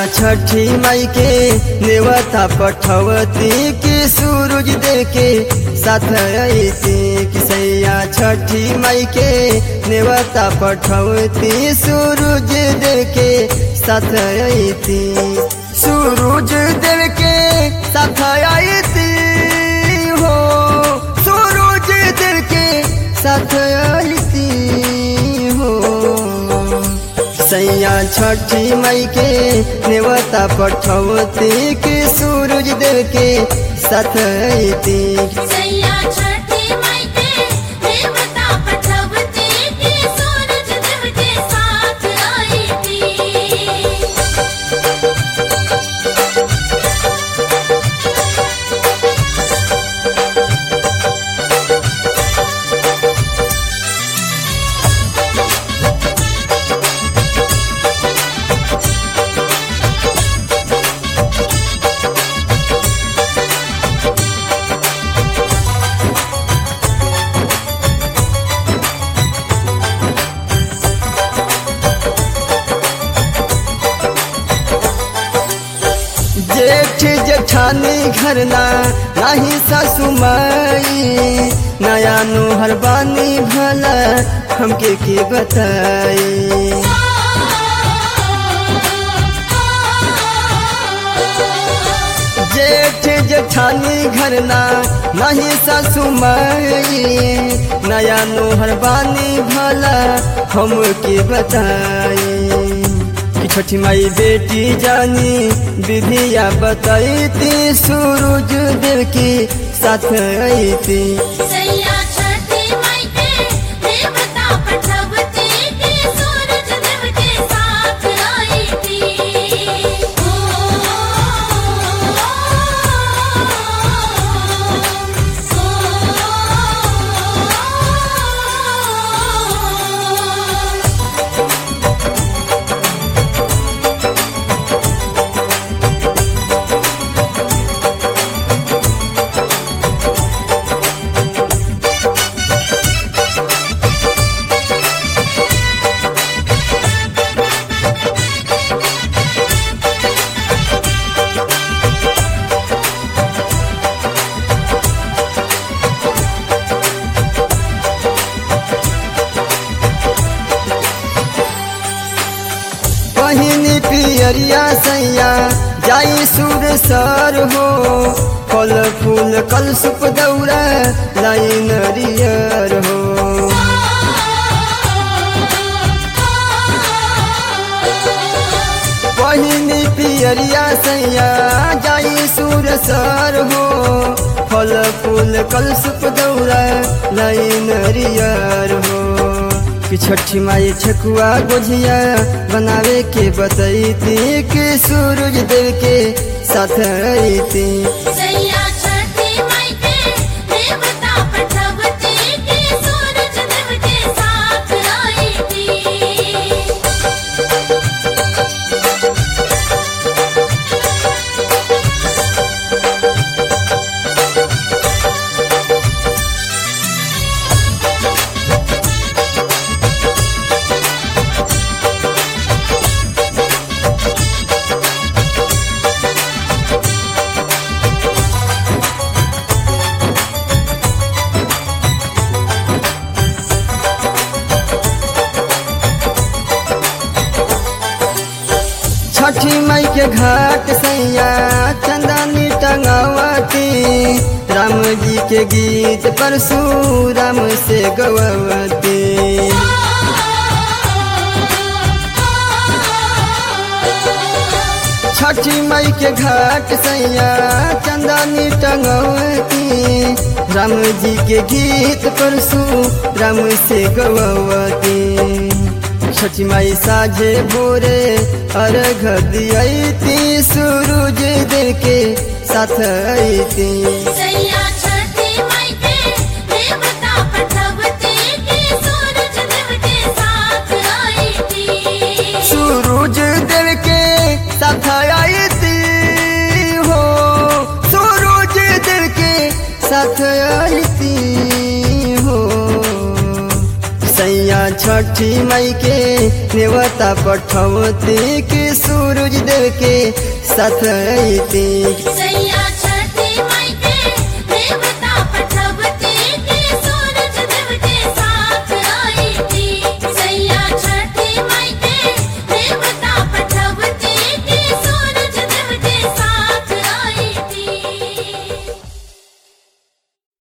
छठी माई के नेवता पठवती की सूरज दे के साथ अती कि सैया छठी माई के नेवता पठवती सूरज दे के साथ अती सूरज देव के साथ अती हो सूरज देव के साथ अती हो सैया छठी मई के नेवता पठवती के सूरज देव के साथ अती सैया छठी माई के देवता पठवती के सूरज देव के साथ आई थी जेठ जेठानी घरना नाही सासु माई नया नोहर बानी भला हमके के बताई जेठ जेठानी घरना नहीं सासु माई नया नोहर बानी भला हमके बताई कि छठी माई बेटी जानी विधिया बताई सूरज देव की साथ अती सैया छठी माई के देवता पठवती के सूरज देव के साथ आई थी पहिनी पियरिया सैया जाई सुर सर हो फल फूल कल सुप दौरा लाई नरियर हो पहिनी पियरिया सैया जाई सुर सर हो फल फूल कल सुप दौरा लाई नरियर हो कि छठी माई ठकुआ गोझिया बनावे के बतैती कि सूरज देव के साथ अती सैया छठी माई के देवता पठवती के सूरज देव के साथ आई थी छठी माई के घाट सैया चंदनी टंगावती राम जी के गीत परशुराम से गवती छठी माई के घाट सैया चंदनी टंगवती राम जी के गीत परसु राम से गवती छठी माई साझे भोरे अर्घ दियती सूरज देव के साथ अती सैया छठी माई के देवता पठवती के सूरज देव के साथ आई थी सूरज देव के साथ अती हो सूरज देव के साथ अती हो सैया छठी मई के नेवता पठवती कि सूरज देव के साथ अइती सैया